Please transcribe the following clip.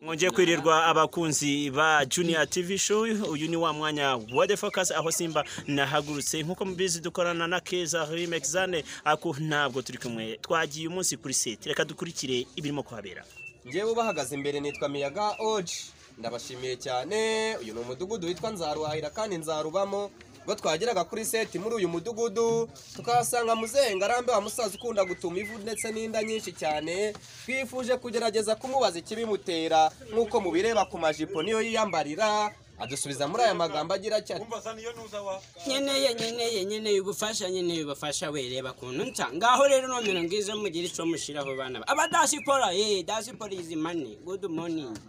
mwongeye kwirirwa abakunzi ba juniya tivi show uyu ni wa mwanya wa de focus aho simba nahagurutse nk'uko mubizi dukorana na keza remexane ako ntabwo turi kumwe twagiye umunsi kuri seti reka dukurikire ibirimo kuhabera ngewe ubahagaze imbere nitwa miyaga oji ndabashimiye cyane uyu ni umudugudu witwa nzaruhahira kandi nzarubamo ubwo twageraga kuri seti muri uyu mudugudu tukahasanga muzehe ngarambe wa musaza ukunda gutuma ivu ndetse n'inda nyinshi cyane twifuje kugerageza kumubaza ikibimutera nk'uko mubireba ku majipo niyo yiyambarira adusubiza muri aya magambo agira ati nkeneye nkeneye nkeneye ubufasha nkeneye ubufasha we reba kuntu nsa ngaho rero nomero ngizo mugire icyo mushyiraho bana abadasipora ye dasipora izi mani gudu moningi